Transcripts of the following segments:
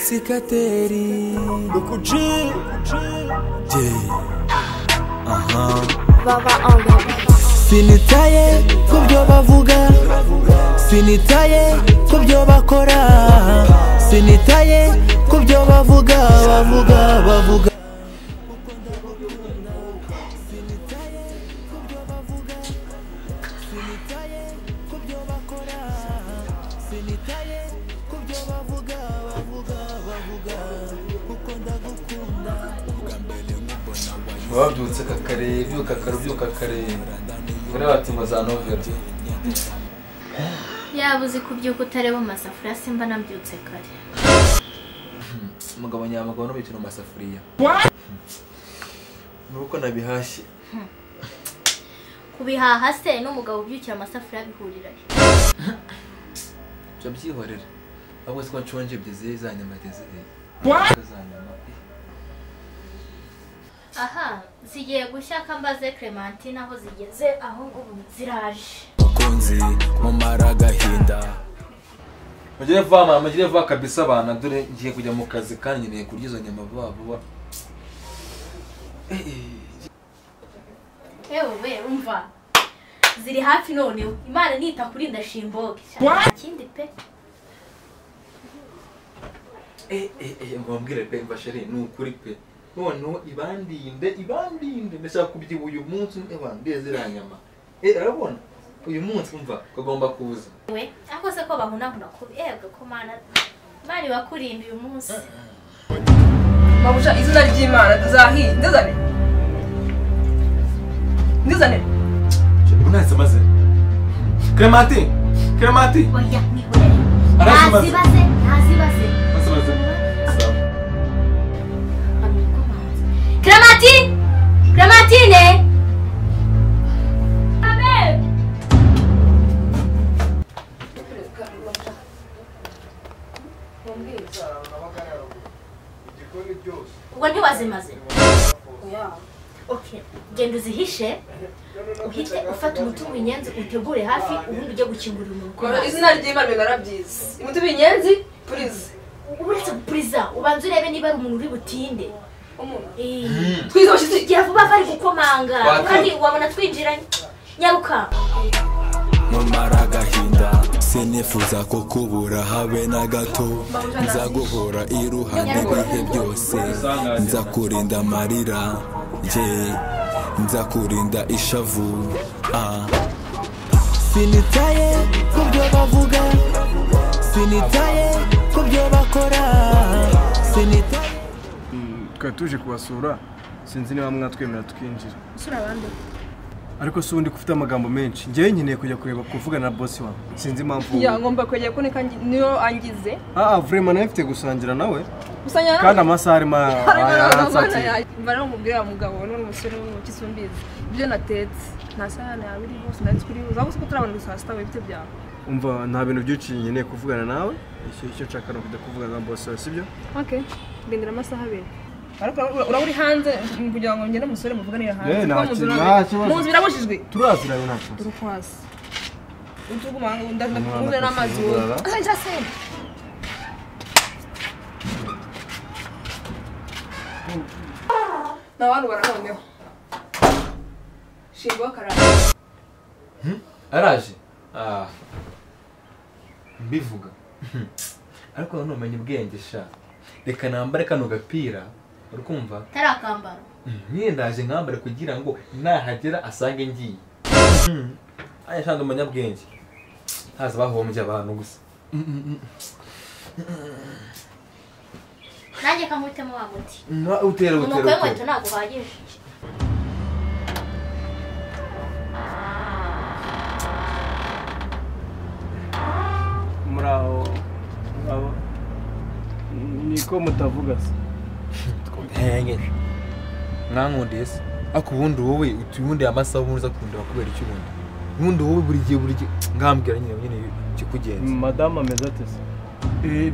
sikateri Yeah. Aha. sinitaye ku byo bavuga sinitaye ku byo bakora sinitaye ku byo bavuga bavuga bavuga wabyutse kakareba ibyuka karabyuka kareba buriya bati ngo za novera yaba uzi kubyuka utareba amasafuriya simba nabyutse kare umugabo nyamugabo n'umukino mu masafuriya ni uko nabihashye kubihaha se n'umugabo ubyukira amasafuriya bihurira he jya byihorera ahubwo si ko nshonje byizeye za nyama gezeye za nyama aha zigiye gushyaka mbaze clementine aho zigeze aho ubu ziraje bakunzi mumara agahinda mugire vuba mama mugire vuba kabisa abana dore ngiye kujya mu kazi kandi nkeneye kurya izo nyama vuba vuba Eh, eh. yewe we umva ziri hafi noneho imana nita kuri ndashimboge ikindi pe Eh, eh, eh, ngo wambwire pe mbasheri ni ukuri pe noneho ibandinde ibandinde ndashaka kubyiba uyu munsi ewa ndiye ziriya nyama eh urabona uyu munsi umva kagomba kuza we ako se ko bahunahuna kubi yebwe ko mana imana ibakurinda uyu munsi mabuja izina ry'imana tuzahiye ndizane ndizane unahise maze kremati kremati oya mwihorere Arazimaze. ntazibaze ntazibaze maze maze Clementine Clementine Amen ubwo ntiwazimaze okay genda uzihishe uhite ufata umutungo w'inyenzi utegure hafi ubundi ujye gukingurira umuntu kora izina ry'imana bigara byiza umuti w'inyenzi purize uretse gupuriza ubanza urebe niba ari umuntu uri butinde umuntu Eh. twize bashize igihe vuba bari gukomanga Waka. kandi wabona twinjiranye nyaruka mumara agahinda sinifuza kukubura habe na gato nza guhora iruhande ibihe byose nza kurinda amarira ye nza kurinda ishavu ah. sinitaye ku byo bavuga sinitaye ku byo bakora sinitaye twari tuje kubasura sinzi niba mwatwemera twinjira usura abandi ariko si undi ufite amagambo menshi ngewe nkeneye kujya kureba kuvugana na bosi wawe sinzi impamvu ya ngomba kwegera ko neka ngi- niyo angize aa vrema nawe mfite gusangira nawe usanga kandi amasaha arimo yaransatira mbara umubwira wa mugabo n'uri umusore w'umuki sumbizi ibyo natetse nta sahani yawe iriho sinari turiho uzaba uzi ko turabona gusa sita wibite byawe umva nta bintu byinshi nkeneye kuvugana nawe icyo icyo nshaka ni ukujya kuvugana na bosi wawe sibyo oke ndendera amasaha abiri ariko ura- uraba uri hanze mm, kugira ngo ngende umusore muvuganire hanze Eh, kuko mu nzu nta kintu- none- nta kibazo. mu nzu birabujijwe turazira nawe nta kibazo turi kwasi utuguma Umwana ndakuzanira n'amazi wowe akuzurara. asangira sente ni abantu baranoneho shingwa karara araje ah mbivuga ariko nanone umenye ubwenge sha reka nambare kano gapira uri kumva atari akambaro nyine ndaje nkambare kugira ngo nahagera asange ngiye aya shanga umunyabwenge ntazi bahombye abantu gusa nanjye kamwitemo waba uti Na- utera umuko utera w'inkweto utera ntabwo uhagije muri aho abo niko mutavuga se mwankundiye se ariko ubundi wowe uti- ubundi amasaha ubundi uza kundeba kubera iki ubundi ubundi wowe buri gihe buri gihe ngambwira nyine nyine ikikugenza madamu ameze ate se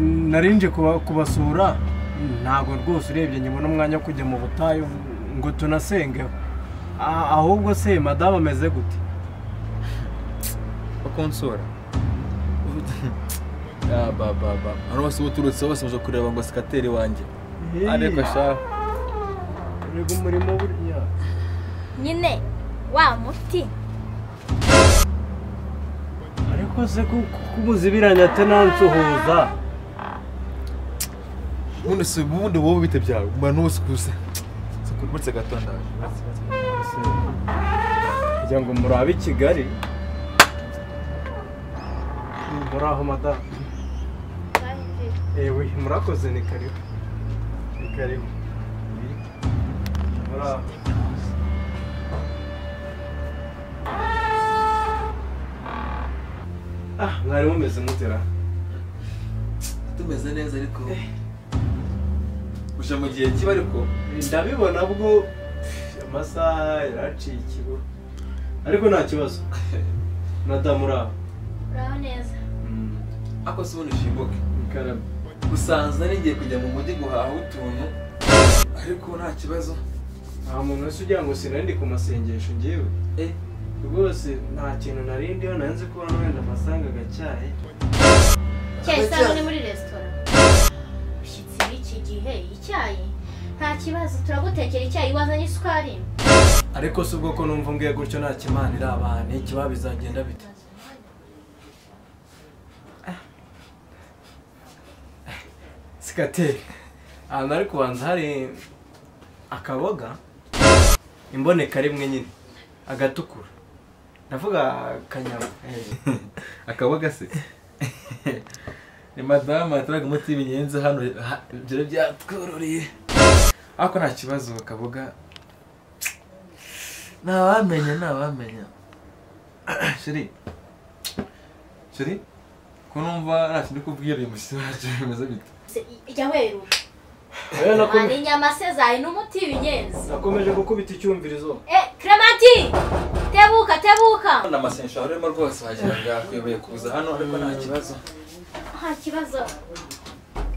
nari nje kuba- kubasura ntabwo rwose urebye nyibona umwanya wo kujya mu butayu ngo tunasengeho A- ahubwo se madamu ameze gute bakonsora abababa hano bose uba uturutse bose baje kureba ngo sikateri wanjye ariko shaho reba umurimo buriya nyine wa muti ariko se kubuzibiranya atanansuhuza ubundi si ubundi wowe bite byawe mba nusikuze sikurutse gato ndaje kugira ngo murabe i kigali muri aho madamu ewe murakoze ni karibu ni karibu muri aho ah mwari mumeze mutera tumeze neza ariko uje mu gihe kiba ariko ndabibona bwo amasaha yaraciye ikigo ariko nta kibazo madamu uraho uraho neza ako si ubundi shimbuke ikarame usanza n'igiye kujya mu mujyi guhaha utuntu ariko nta kibazo nta muntu wese ugira ngo sinari ku masengesho ngewe Eh. rwose nta kintu nari ndiho nari nzi ko hano wenda mpasanga agacyayi icyayi isa n'uri muri resitora bishyitsi b'iki gihe icyayi nta kibazo turagutekera icyayi wazanye isukari ariko si ubwo ko numva ngiye gutyo nta kimana iri abantu ikiba bizagenda bite sikateri ahantu ariko kubanza hari akaboga imboneka rimwe nyine agatukura ndavuga kanyama eh. akaboga se ni madamu yaturaga umuti w'ibinyenzi hano ha- ibyo byatwororeye ariko nta kibazo akaboga ntawamenya ntawamenya shiri shiri ko numva nta kintu kubwira uyu mushyitsi wacu bimeze bite Se- jya weruka Rero hari nakome- inyama se zayi n'umuti w'inyenzi nakomeje gukubita icyumvirizo eh clementi tebuka tebuka na masensha warimo rwose wagira ngo yakuyobeye kuza hano ariko nta kibazo nta kibazo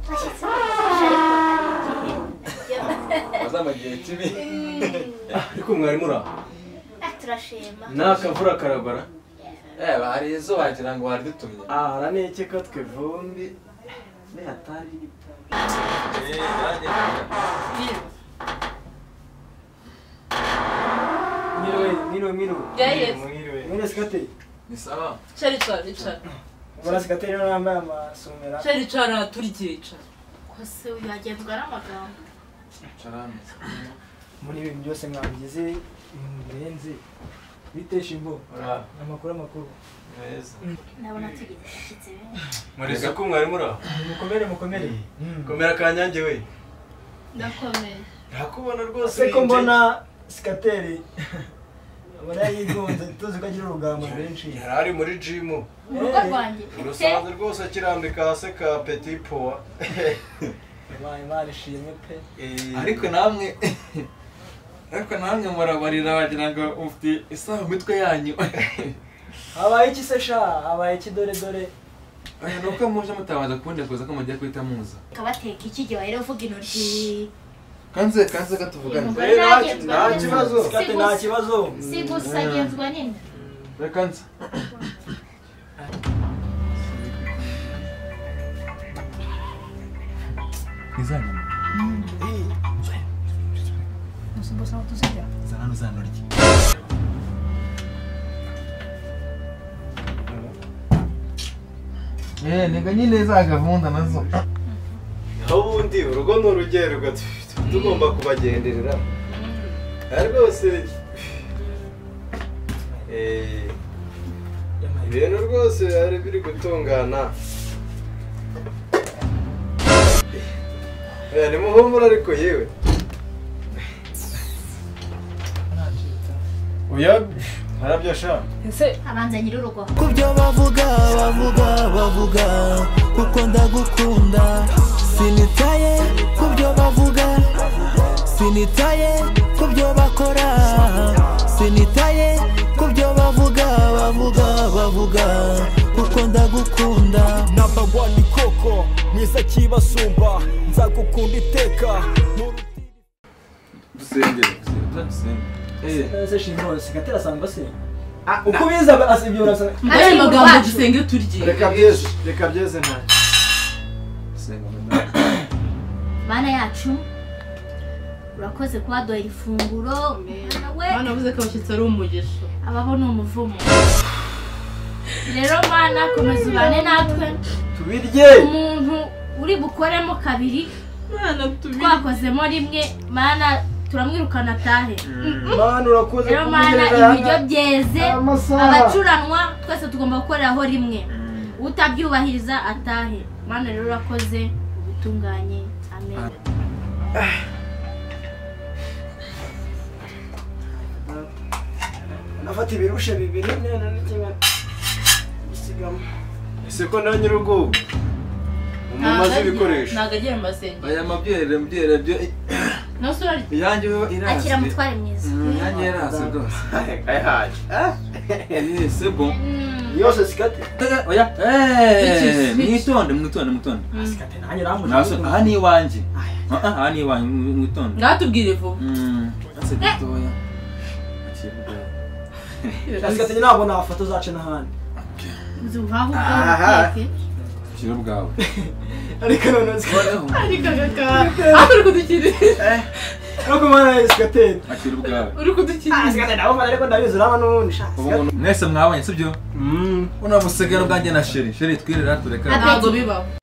bashyitsi b'abashyitsi ariko hari igihe bazama igihe kibi ariko mwarimu uraho Eh, turashima ni akavura karabara eh hari izo wagira ngo wari dutumye ahara nekeka twe vumbi atari mwiriwe mwiriwe mwiriwe Yes. mwiriwe mwiriwe sikateri ni sawa Chari chara, icara. ubona sikateri niba yambaye amasomera Chari chara, turigiye icara. kose uyu yagendwa n'amagambo carame muri ibi bintu byose mwabigize ibintu birenze bitesha imbo amakuru amakuru ndabona tugira ibishyitsi benshi mureze ko mwarimu uraho mukomere mukomere komera kanyange we ndakomeye ndakubona rwose se ko winjiye. mbona sikateri abona yigunze tuzi ko agira urugamba rwinshi yari ari muri jimu urugo rwanjye urusanzwe rwose akirambika hasi ka peti powa Imana Imana ishimwe pe ariko namwe ariko namwe murabarira wagira ngo ufite isaha mu mitwe yanyu habaye iki se sha habaye iki dore dore Oya, ni uko muje mutabanza kubundi kuza ko mugiye guhita muza kabateka iki gihe wahera uvuga intoryi kanze kanze katuvugane Umugore nagenzwa nta neza. kibazo. Si sikate gusa- nta kibazo si gusa agenzwa nina Oya, kanze izanyuma gusa ubwo sawa tuzijya zana n'uzanurye Eh, nega nyine za gahunda nazo aho ubundi urugo ni urugero tugomba kubagenderera Ah, rwose Eh, ibintu rwose byari biri gutungana Eh, ni muhumura ariko yewe oya harabyasha ese abanza nyir'urugo kubyo bavuga bavuga bavuga kuko ndagukunda sinitaye kubyo bavuga sinitaye kubyo bakora sinitaye kubyo bavuga bavuga bavuga kuko ndagukunda namba wani koko mwiza kibasumba nzagukunda iteka dusengere dusengere dusengere Sikate se shimbo sikateri asanga se uko biza asibyo urasa Ari mu Aya magambo rwacu. dusenge turigiye. reka byeze reka byeze ntacyo gusenga bana yacu urakoze kuba duha ifunguro Mwana we, banavuze ko abashyitsi ari umugisha ababo ni umuvumo rero mana komeza ubane natwe tubirye umuntu uri bukoremo kabiri mwana tubiri twakozemo rimwe mana turamwirukana atahe mana urakoze rero mana ibiryo byeze abacuranwa twese tugomba gukoreraho rimwe utabyubahiriza atahe mana rero urakoze ubutunganye amen nafata ibirushe bibiri none n'ikimwe bisigamo ese ko nawe nyir'ubwo umumaze ibikoresho ntabwo agiye mu masengesho aya mabyere mbyere byo nawe usura iyanjye yo irase akira mutware mwiza Mm, iyanjye yarase rwose ayahaje Eh, c'est bon Mm. yose sikate Tega, oya eh, Bitches, bitches. mwitonde mwitonde mwitonde sikate nanjye namuje Naso- aha ni iwanjye Ah, ah, aha ni iwanjye mwi- mwitonde ntatubwire vuba Mm, ase gitoya Akiri mutoya. sikate ntabwo nafata uzace n'ahandi inzu uhaha ubwawe uteke Akiri ubwawe ariko none sikate ariko kaka aho uri kudukirira ariko mana sikate akiri ubwawe uri kudukirira sikate nabo mana ariko ndabizi urabona n'ubundi sha Ubu ngubu- mwese mwabonye sibyo Mm. buno busigara bwanjye na sheri sheri twirira tureka Abe- ntabwo bibaho